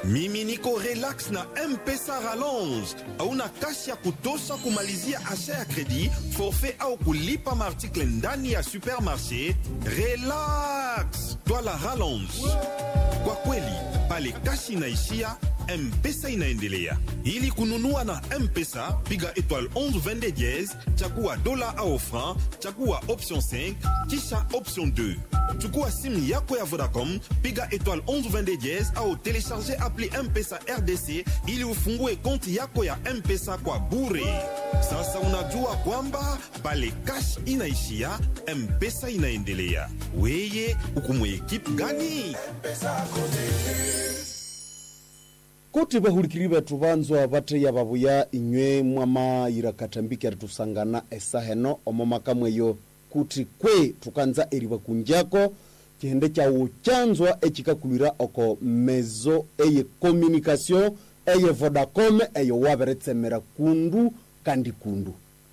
mimi niko relax na mpesa rallonge hauna kasi ya kutosha kumalizia asha ya kredi forfait au kulipa maartikle ndani ya supermarché relax twala rallonge kwa kweli pale kasi inaishia mpesa inaendelea ili kununua na mpesa piga étoile 11 22 diez chagua dola au franc chagua option 5 kisha option 2 chukua simu yako ya vodacom piga étoile 11 22 diez au telecharge appli mpesa rdc ili ufungue konti yako ya mpesa kwa bure sasa unajua kwamba pale cash inaishia mpesa inaendelea weye ukumwe ekipe gani kuti vahulikiri vethu vanzwa vattheya vavuya inywe mwamayira katambiki ari tusangana esaheno omo makamweyo kuti kwe tukanza eriva kunjako cihende cawu canzwa ecikakulwira oko mezo eye communication eye vodacom eyo waveretsemera kundu kandi kundu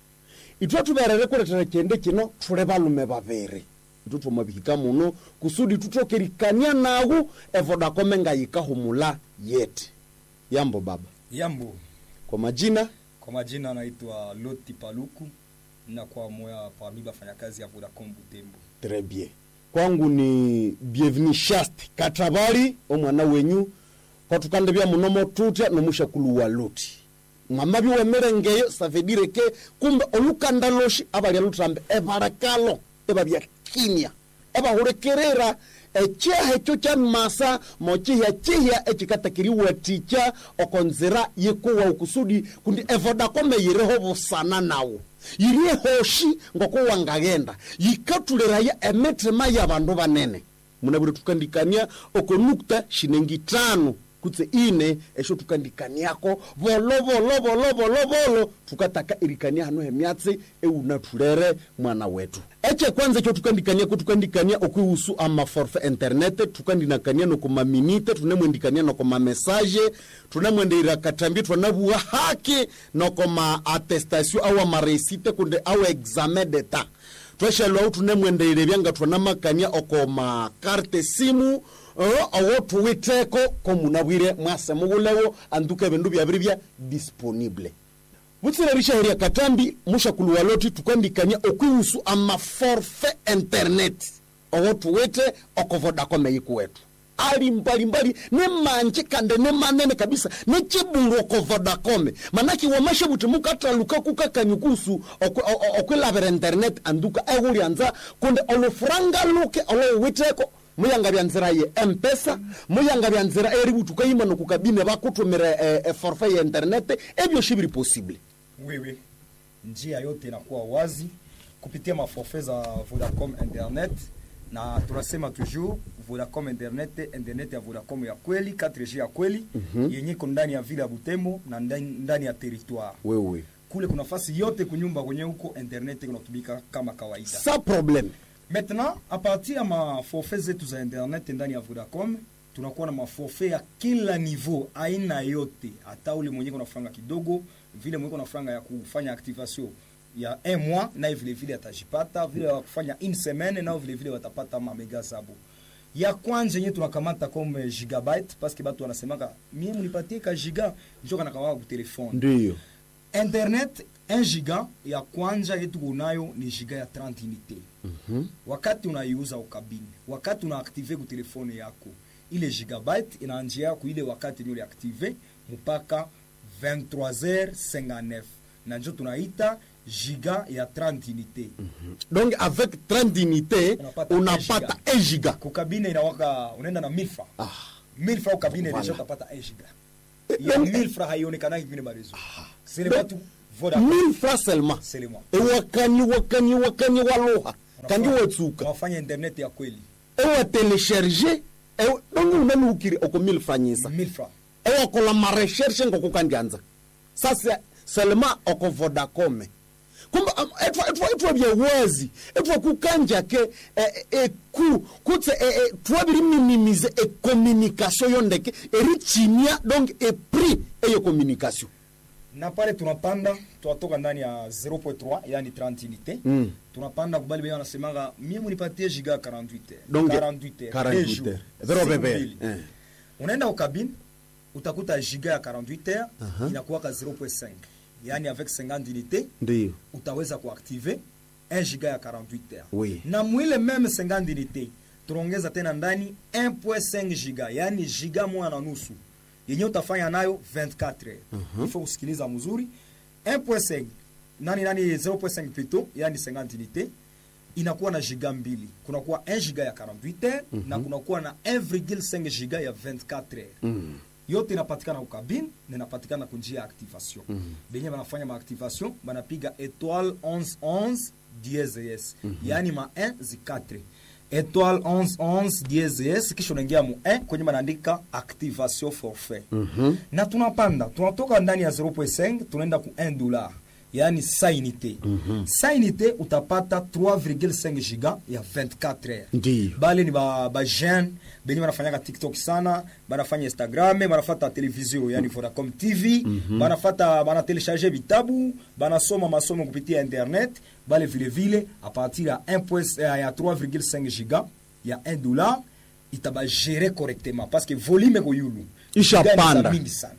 itwe tuverere kuletera cihende cino tule valume vaviri itu twamavihika muno kusudi tutokerikania nawu evodacom ngayikahumula yeti yambo baba Yambo, kwa majina kwa majina anaitwa Loti Paluku na kwa moya parmi bafanyakazi ya Vodacom Butembo. très bien kwangu ni bienvenu shast katabali omwana wenyu kwatukande bya munomo tutya nomushakulu wa luti mwamabi wemerengeyo savedireke kumbe olukanda loshi abalya lutrambe ebarakalo ebabya kinya ebahulekerera ecyaha ekyo kya masa mocihya cihya ecikatakiriwatikya okonzira yikuwa ukusudi kundi evodakome yiriho busana nawo yiri hoshi ngokuwangaghenda yikatuliraya emitima y'abandu banene munabire tukandikania oko nukta shinengi tano kutse ine esho tukandikaniako volo volo volo volo volo tukataka irikania hano hemyatsi eunatulere mwana wetu eche kwanza ekyo tukandikaniako tukandikania okwihusu amaforfe internet tukandinakania noko maminite tunemwendikania noko mamesaje tunemwendeira katambi twanavuwa haki noko ma attestation au amaresite kunde au examen d'etat tweshalwau tunemwendeire byanga twanamakania oko makarte simu uh, owo tuwiteko komunabwire mwase mubulewo anduka ebindu byabiri bya disponible butsirerishaheria katambi mushakulu waloti tukandikania okwihusu amaforfe internet owo tuwite oko vodacom eyikuwetu ali mbalimbali ne manje kande ne manene kabisa ne chibungu oko vodacom manaki wamashe buti mukataluka kukakani kusu okwilavira internet anduka ehulyanza kunde olufuranga luke olowiteko muyanga bya nzira ye mpesa muyanga bya nzira eri butuka yima nokukabine bakutumira e, e forfait ya internet ebyo shibiri possible Wewe, njia yote inakuwa wazi kupitia maforfait za Vodacom Internet, na tunasema toujours Vodacom Internet, internet ya Vodacom ya kweli 4G ya kweli yenye iko ndani ya vile ya Butembo na ndani, ndani ya territoire wewe kule kuna nafasi yote kunyumba kwenye huko internet kunatumika kama kawaida. sa problème Maintenant, a partir ya maforfait zetu za internet ndani ya Vodacom tunakuwa na maforfait ya kila niveau, aina yote, hata ule mwenye kuna franga kidogo, vile mwenye kuna franga ya kufanya activation ya un mois, naye vile vile atajipata, vile ya kufanya une semaine, nao vile vile watapata mamega zabo. Ya kwanza yenye tunakamata comme gigabyte parce que batu wanasemaka mie munipatie ka giga njo kana kawa ku telefone ndiyo internet 1 giga ya kwanza yetu kunayo ni giga ya 30 unité Mhm. wakati unaiuza ukabini wakati unaaktive ku telefone yako ile gigabyte inaanjia ku ile wakati nyo liaktive mpaka 23h59 na njo tunaita giga ya 30 unité donc avec 30 unité Unapata unapata 1 giga kukabine inawaka unaenda na 1000 francs ah. 1000 francs ukabine Voilà. deja utapata 1 giga ya donc 1000 francs haionekanaki vile marezo c'est le batu Vodacom 1000 francs seulement c'est le mois ewakani wakani wakani waluha kandi watsuka wafanya internet ya kweli ewatelecharge donc unanuukiri oko 1000 franyisa 1000 francs ewakola marecherche ngokukandianza sasa seulement oko vodacom kumbe am- etwa- etwa etwa bya wazi etwa kukanja ke eh, eh, ku kutse eh, eh, twabiri minimize e communication yondeke erichimia donc e prix eyo communication na pale tunapanda tunatoka ndani ya 0.3 yani 30 unité Mm. tunapanda kubali bea wanasemanga mie munipatie giga 48 Donc, 48 48 deux jours, Zero siku bebe. mbili. Eh. unaenda ukabini utakuta giga ya 48 heures inakuwaka 0.5 yaani avec 50 unité ndiyo utaweza kuactive 1 giga ya 48 heures Oui. na mwile meme 50 unité tunaongeza tena ndani 1.5 giga yaani giga moja na nusu yenye utafanya nayo 24 heures uh-huh. ifo kusikiliza mzuri 1.5 nani nani 0.5 plutôt yaani 50 unité inakuwa na giga mbili kunakuwa 1 giga ya 48 heures na kunakuwa na 1,5 giga ya 24 heures yote inapatikana ukabine na inapatikana kunjia ya activation benye banafanya maactivation banapiga étoile 1111 dieses yaani ma 1 zi 4 étoile 1111 dieses kisha unaingia mu 1 kwenye banaandika activation forfait na tunapanda tunatoka ndani ya 0.5 tunaenda ku 1 dollar yaani sa unité sa unité utapata 3,5 giga ya 24 heures ndiyo bale ni ba, ba jeune benye banafanyaka tiktok sana banafanya instagram banafata televizio yani vodacom tv banafata banatelecharge vitabu banasoma masomo kupitia internet bale vile vile a partir ya 1 point- eh, ya 3,5 giga ya 1 dollar itabagere correctement parce que volume ko yulu Isha Giga ni za panda. mingi sana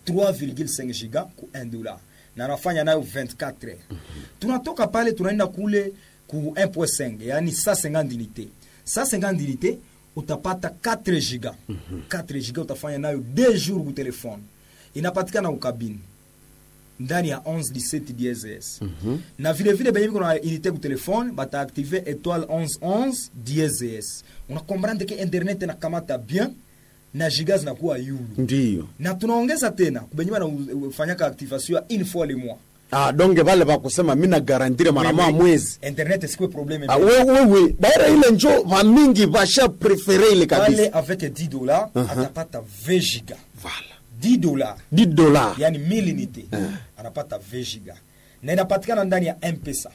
3,5 giga ku 1 dollar na anafanya nayo 24 heures tunatoka pale tunaenda kule ku 1.5 yani 150 unité 150 unité utapata 4 giga 4 giga utafanya nayo 2 jours ku telefone inapatikana ukabini ndani ya 11 17 DSS na vile vile benye biko na unité ku telefone bataaktive étoile 1111 DSS unakomprendre ke internet inakamata bien na giga zinakuwa yulu ndiyo na tunaongeza tena kubenye banafanyaka activation ya une fois le mois ah, donge vale vakusema mi nagarantire mara moja mwezi internet sikwe probleme Ah, we- wewe baira ile njo vamingi vasha prefere ile pale kabisa avec 10 dollars atapata 20 giga Vala. 10 dollars 10 dola yani 1000 unité anapata 20 giga na inapatikana ndani ya mpesa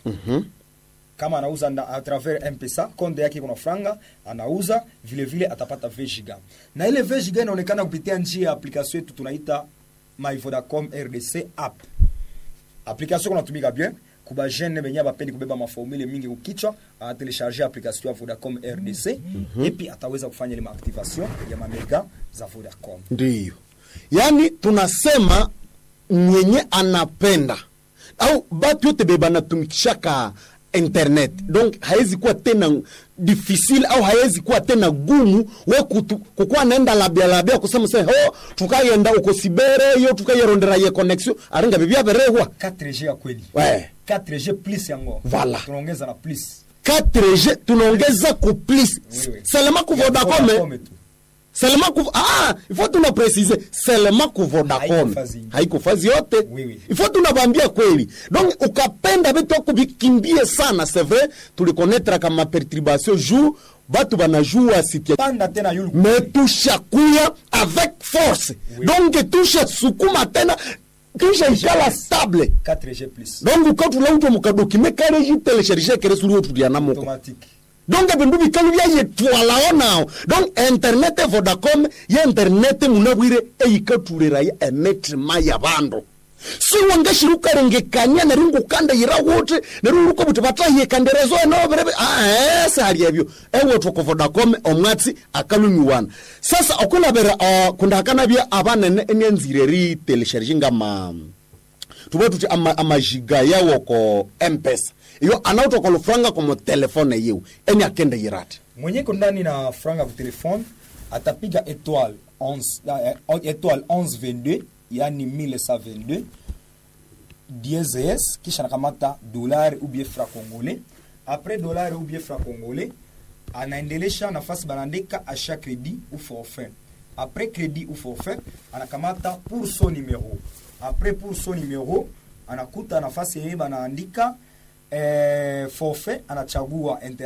kama anauza nda, a travers mpesa konde yake kuna franga anauza vile vile atapata 20 giga na ile 20 giga inaonekana kupitia njia ya application yetu tunaita my vodacom rdc app application kunatumika bien kuba jeune benye bapendi kubeba maformule mingi kukichwa anatelecharge application ya vodacom rdc epi ataweza kufanya ile maactivation ya mamega za vodacom ndiyo yaani tunasema mwenye anapenda au batu yote be banatumikishaka internet donc hawezi kuwa tena difficile au hawezi kuwa tena gumu we kutu- kukuwa naenda labia labia kusema se ho tukayenda uko sibere yo tukayerondera ye connexion aringa bibia berehwa 4G ya kweli Ouais. 4G plus yango Voilà. tunaongeza na plus 4G tunaongeza ku plus Oui, oui. seulement ku Ya Vodacom Vodacom tu. seulement ku ah il faut tuna préciser seulement ku Vodacom Haiko fazi. haiko fazi yote Oui, oui. il faut tunabambia kweli donc ukapenda vitu ako vikimbie sana c'est vrai tulikonnetre kama perturbation jour batu banajua sikia panda tena yulu me tushakuya avec force Oui. donc tushasukuma tena tushaikala stable 4G plus donc ukatula utwa mukadokime kale jitelecharge kere suri otulianamoko automatique donc bindu bikalu byayetwalao nao donc internet e vodacom ye internet munabwire eyikatulira ya emetrima ya bandu siwangashiri ukarengekania neri ngukanda yira wuti neri uluka buti batahiyekanderezo enoberebe ae sali ebyo ewetwa ku vodacom omwatsi akalumiwana sasa okulabira uh, kundahakanabya abanene enyanzire eri telesharge ngama tuba tuti ama- amajiga yawo ko mpesa iyo anautoka lufranga komo telefone yiwe eni akende yirati mwenye ko ndani na franga ku telefone atapiga étoile 11 eh, étoile 1122 yani 1122 DSS kisha nakamata dolari ou bien franc congolais après dolari ou bien franc congolais anaendelesha nafasi banaandika achat crédit ou forfait après crédit ou forfait anakamata pour son numéro après pour son numéro anakuta nafasi yenye banaandika eh, forfait anachagua